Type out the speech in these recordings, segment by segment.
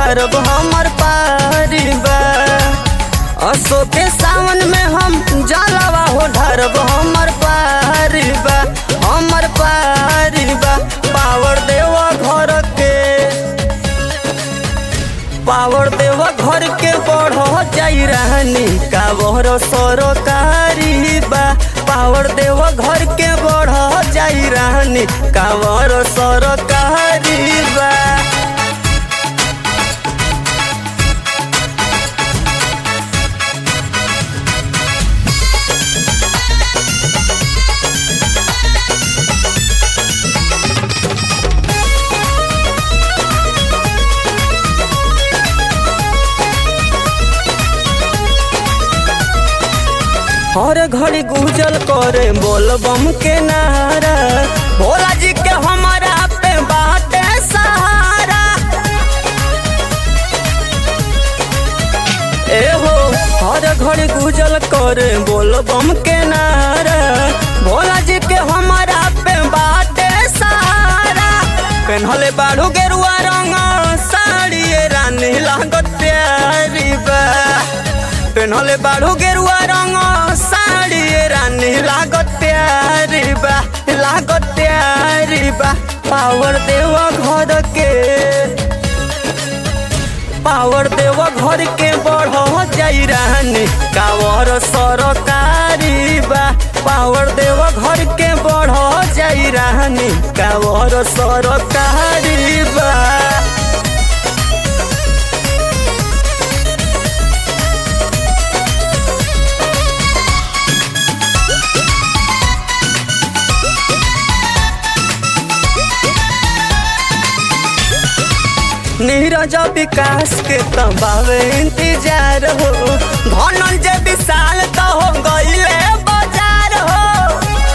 ढारब हमर पारी बा असो के सावन में हम जलवा हो ढारब हमर पारी बा हमर पारी बा पावर देव घर के पावर देव घर के बढ़ जाई रहनी कावर सरकारी बा पावर देव घर के बढ़ जाई रहनी कावर सरकारी बा हर घड़ी गुजल करे बोल बम के नारा भोला जी के हमारा पे बाटे सहारा ए हो हर घड़ी गुजल करे बोल बम के नारा भोला जी के हमारा पे बाटे सहारा पेन्हले बाड़ू गेरुआ रंग साड़ी रानी लागत प्यारी बा पेन्हले बाड़ू गेरुआ रंग साड़ी रानी लागत प्यारी बा लागत प्यारी बा पावर देव घर के पावर देव घर के बढ़ जाई रानी कावर सरकारी बा पावर देव घर के बढ़ जाई रानी कावर सरकारी बा नीरज विकास के तबावे इंतजार हो धनंजय विशाल तो हो गईले बाजार हो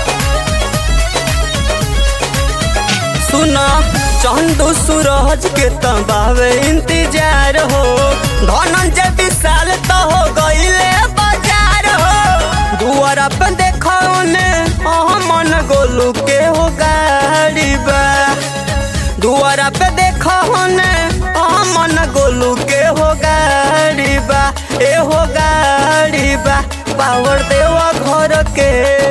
सुना चंदू सूरज के तबावे इंतजार हो धनंजय विशाल तो हो गईले बाजार हो दुआरा पे देखो ने मन गोलू के हो गाड़ी बा दुआरा पे देखो ने मन गोलू के हो गाड़ी बा ए हो गाड़ी बा पावर देवा घर के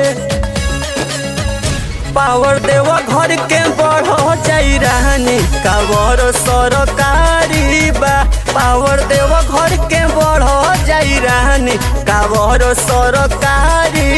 पावर देवा घर के बढ़ जाई रानी कावर सरकारी बा पावर देवा घर के बढ़ जाई रानी कावर सरकारी